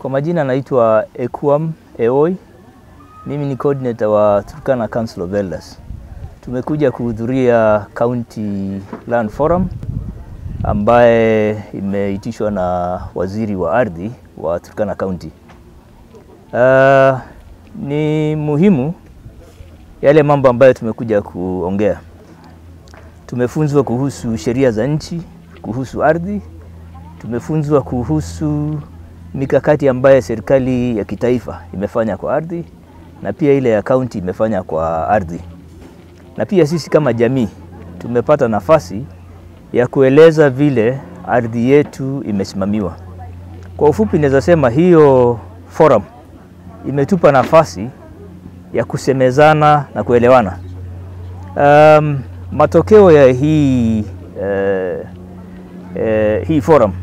Kwa majina naitwa Ekuam Eoi. Mimi ni coordinator wa Turkana Council of Elders. Tumekuja kuhudhuria County Land Forum ambaye imeitishwa na waziri wa ardhi wa Turkana County. Uh, ni muhimu yale mambo ambayo tumekuja kuongea. Tumefunzwa kuhusu sheria za nchi, kuhusu ardhi, tumefunzwa kuhusu mikakati ambayo serikali ya kitaifa imefanya kwa ardhi na pia ile ya kaunti imefanya kwa ardhi, na pia sisi kama jamii tumepata nafasi ya kueleza vile ardhi yetu imesimamiwa. Kwa ufupi, naweza sema hiyo forum imetupa nafasi ya kusemezana na kuelewana. Um, matokeo ya hii, eh, eh, hii forum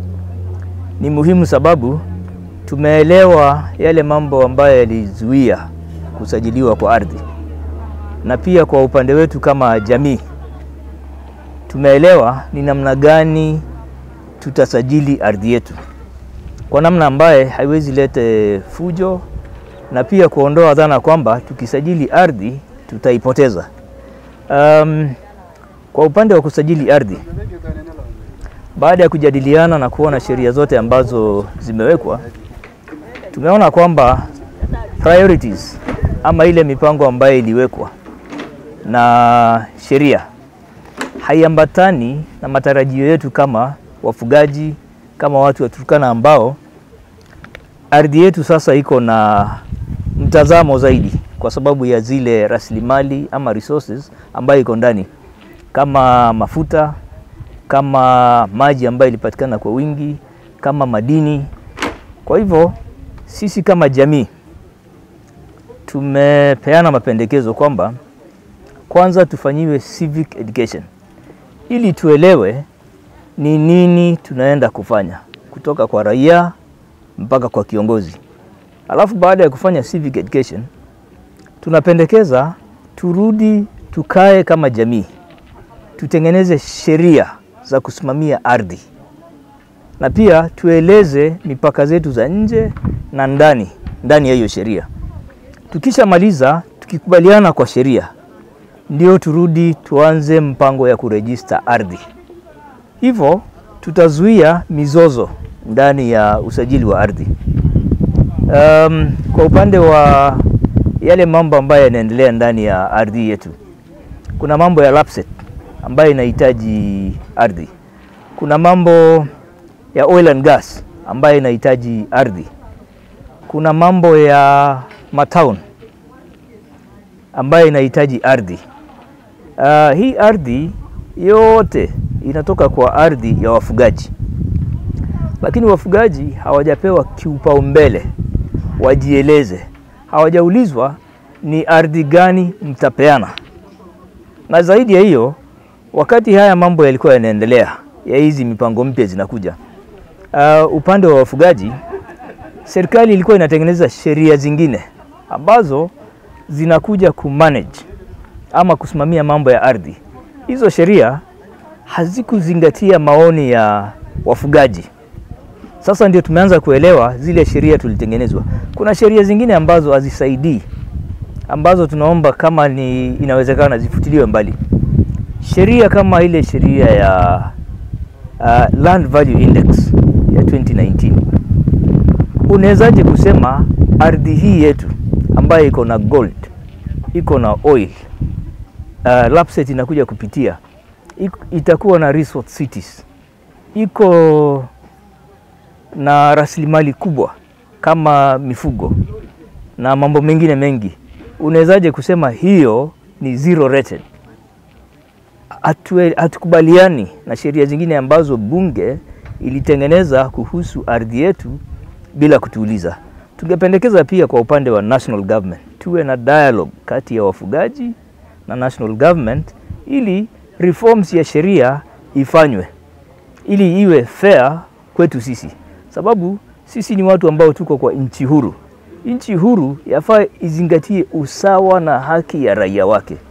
ni muhimu sababu tumeelewa yale mambo ambayo yalizuia kusajiliwa kwa ardhi, na pia kwa upande wetu kama jamii tumeelewa ni namna gani tutasajili ardhi yetu kwa namna ambaye haiwezi lete fujo na pia kuondoa dhana kwamba tukisajili ardhi tutaipoteza. Um, kwa upande wa kusajili ardhi, baada ya kujadiliana na kuona sheria zote ambazo zimewekwa, tumeona kwamba priorities ama ile mipango ambayo iliwekwa na sheria haiambatani na matarajio yetu kama wafugaji, kama watu wa Turkana ambao ardhi yetu sasa iko na mtazamo zaidi kwa sababu ya zile rasilimali ama resources ambayo iko ndani kama mafuta, kama maji ambayo ilipatikana kwa wingi, kama madini. Kwa hivyo sisi kama jamii tumepeana mapendekezo kwamba kwanza tufanyiwe civic education ili tuelewe ni nini tunaenda kufanya kutoka kwa raia mpaka kwa kiongozi. Alafu baada ya kufanya civic education, tunapendekeza turudi tukae kama jamii, tutengeneze sheria za kusimamia ardhi na pia tueleze mipaka zetu za nje na ndani ndani ya hiyo sheria. Tukishamaliza, tukikubaliana kwa sheria, ndio turudi tuanze mpango ya kurejista ardhi. Hivyo tutazuia mizozo ndani ya usajili wa ardhi. Um, kwa upande wa yale mambo ambayo yanaendelea ndani ya ardhi yetu, kuna mambo ya lapset ambayo inahitaji ardhi. Kuna mambo ya oil and gas ambayo inahitaji ardhi. Kuna mambo ya matown ambayo inahitaji ardhi. Uh, hii ardhi yote inatoka kwa ardhi ya wafugaji, lakini wafugaji hawajapewa kiupaumbele wajieleze, hawajaulizwa ni ardhi gani mtapeana. Na zaidi ya hiyo, wakati haya mambo yalikuwa yanaendelea, ya hizi mipango mpya zinakuja, uh, upande wa wafugaji, serikali ilikuwa inatengeneza sheria zingine ambazo zinakuja kumanage ama kusimamia mambo ya ardhi. Hizo sheria hazikuzingatia maoni ya wafugaji. Sasa ndio tumeanza kuelewa zile sheria tulitengenezwa. Kuna sheria zingine ambazo hazisaidii, ambazo tunaomba kama ni inawezekana zifutiliwe mbali. Sheria kama ile sheria ya uh, Land Value Index ya 2019, unawezaje kusema ardhi hii yetu ambayo iko na gold, iko na oil, uh, lapset inakuja kupitia, itakuwa na resort cities, iko na rasilimali kubwa kama mifugo na mambo mengine mengi, unawezaje kusema hiyo ni zero rated? Hatukubaliani na sheria zingine ambazo bunge ilitengeneza kuhusu ardhi yetu bila kutuuliza. Tungependekeza pia kwa upande wa national government tuwe na dialogue kati ya wafugaji na national government ili reforms ya sheria ifanywe ili iwe fair kwetu sisi sababu sisi ni watu ambao tuko kwa nchi huru. Nchi huru yafaa izingatie usawa na haki ya raia wake.